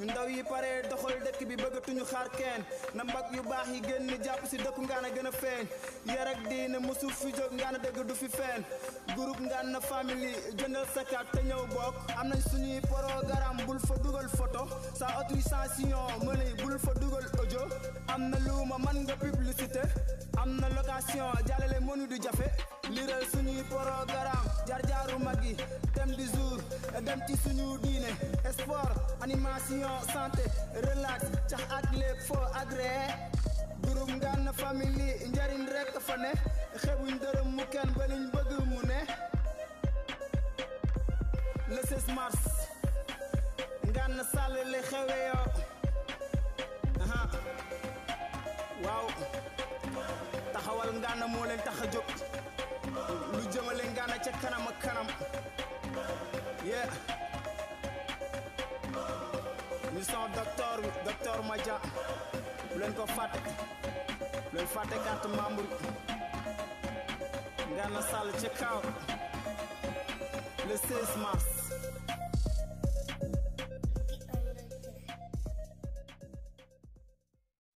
ndaw yi pare doxal dëkk bi bëggatuñu xaar kenn na mbag yu baax yi génn jàpp si dëkku ngaana gën a feeñ yar ak diine musu fi jóg ngaana dëgg du fi feeñ groupe Ngana family jëndal sa carte te ñëw bokk am nañ suñuy programme bul fa dugal photo sa autorisation mëni bul fa dugal audio am na luuma man nga publicité am na location jàllale mënu du jafe liral suñuy programme jaar-jaaru mag yi thème du jour dem ci suñu diine sport animation santé relax cax ak lépp foo agréé groupe Ngana family njariñ rek fa ne xebuñ dërëm mu kenn ba liñ bëgg mu ne le 16 mars Ngana Sall le xewe yoo aha waaw taxawal Ngana moo leen tax a jóg lu jëmale Ngana ca kanam ak kanam yeah ñu son docteur bi docteur Madia bu leen ko fàtte bu leen fàtte carte membre Ngana Sall ca kaw le 16 mars